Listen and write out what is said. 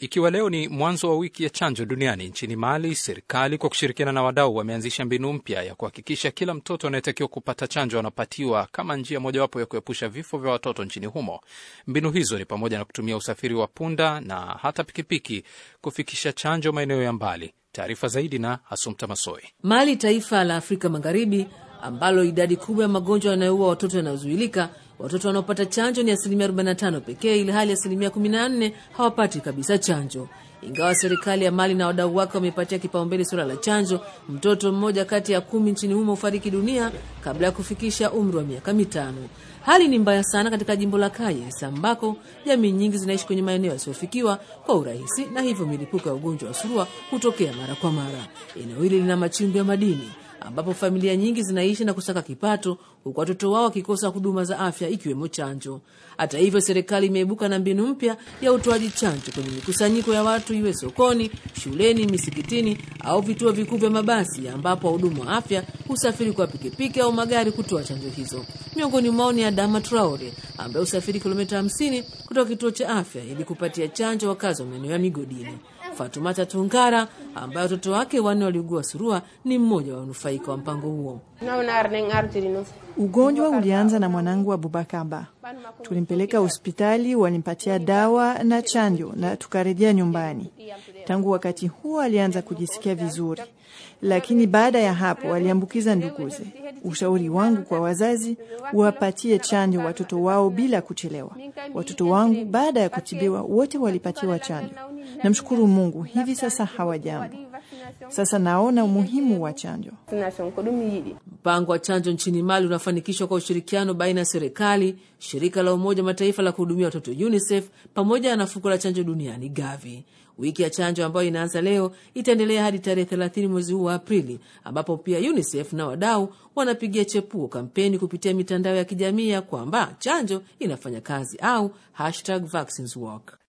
Ikiwa leo ni mwanzo wa wiki ya chanjo duniani, nchini Mali, serikali kwa kushirikiana na wadau wameanzisha mbinu mpya ya kuhakikisha kila mtoto anayetakiwa kupata chanjo anapatiwa kama njia mojawapo ya kuepusha vifo vya watoto nchini humo. Mbinu hizo ni pamoja na kutumia usafiri wa punda na hata pikipiki kufikisha chanjo maeneo ya mbali. Taarifa zaidi na Asumta Masoi. Mali, taifa la Afrika Magharibi ambalo idadi kubwa ya magonjwa yanayoua watoto yanayozuilika watoto wanaopata chanjo ni asilimia 45 pekee, ili hali asilimia 14 hawapati kabisa chanjo. Ingawa serikali ya Mali na wadau wake wamepatia kipaumbele suala la chanjo, mtoto mmoja kati ya kumi nchini humo hufariki dunia kabla ya kufikisha umri wa miaka mitano. Hali ni mbaya sana katika jimbo la Kayes ambako jamii nyingi zinaishi kwenye maeneo yasiyofikiwa kwa urahisi, na hivyo milipuko ya ugonjwa wa surua hutokea mara kwa mara. Eneo hili lina machimbo ya madini ambapo familia nyingi zinaishi na kusaka kipato huku watoto wao wakikosa huduma za afya ikiwemo chanjo. Hata hivyo, serikali imeibuka na mbinu mpya ya utoaji chanjo kwenye mikusanyiko ya watu, iwe sokoni, shuleni, misikitini au vituo vikuu vya mabasi, ambapo wahudumu wa afya husafiri kwa pikipiki au magari kutoa chanjo hizo. Miongoni mwao ni Adama Traore ambaye husafiri kilomita 50 kutoka kituo cha afya ili kupatia chanjo wakazi wa maeneo ya migodini. Fatumata Tungara ambaye watoto wake wanne waliugua surua ni mmoja wa wanufaika wa mpango huo. Ugonjwa ulianza na mwanangu Abubakaba. Tulimpeleka hospitali, walimpatia dawa na chanjo na tukarejea nyumbani. Tangu wakati huo alianza kujisikia vizuri, lakini baada ya hapo aliambukiza nduguze. Ushauri wangu kwa wazazi, wapatie chanjo watoto wao bila kuchelewa. Watoto wangu baada ya kutibiwa wote walipatiwa chanjo. Namshukuru Mungu, hivi sasa hawajambo. Sasa naona umuhimu wa chanjo. Mpango wa chanjo nchini Mali unafanikishwa kwa ushirikiano baina ya serikali, shirika la Umoja wa Mataifa la kuhudumia watoto UNICEF pamoja na fuko la chanjo duniani Gavi. Wiki ya chanjo ambayo inaanza leo itaendelea hadi tarehe 30 mwezi huu wa Aprili, ambapo pia UNICEF na wadau wanapigia chepuo kampeni kupitia mitandao ya kijamii ya kwamba chanjo inafanya kazi au hashtag vaccines work.